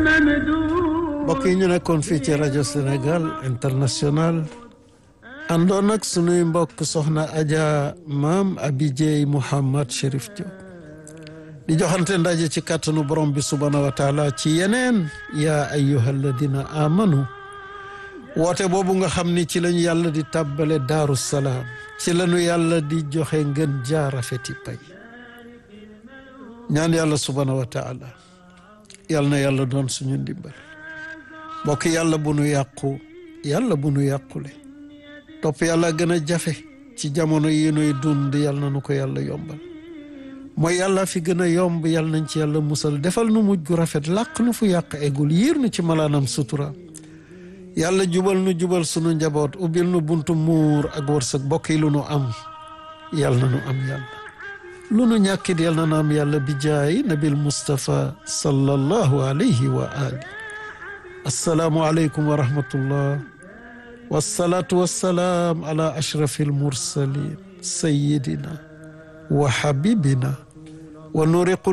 mbokk yi ñu nekkoon fii ci rajo Sénégal international àndoon ak sunuy mbokk soxna Adja maam Abidjey Mouhamad Chérif Diop di joxante ndaje ci kàttanu borom bi subhaanahu wa taala ci yeneen yaa ayyuha alladina amanu woote boobu nga xam ni ci lañu yàlla di tàbbale daaru salaam ci lañu yàlla di joxe ngën jaarafeti pay ñaan yàlla subhaanahu wa taala yàlla na yàlla doon suñu ndimbal mbokk yàlla bu nu yàqu yàlla bu nu yàqule topp yàlla gën a jafe ci jamono yi nuy dund yàlla na nu ko yàlla yombal mooy yàlla fi gën a yomb yàlla nañ ci yàlla musal defal nu mujj gu rafet làq nu fu yàq eggul yiir nu ci malaanam sutura yàlla jubal nu jubal sunu njaboot ubbil nu buntu muur ak wërsëg bokk yi lu nu am yàlla na nu am yàlla lu nu ñàkkit yàlla na nu am yàlla bi jaay nabil Mustafa sallallahu alayhi wa ali assalaamu aleykum wa rahmatullah wassalaatu wassalaam ala ashrafi almursalin sayidina wa habibina wa nuri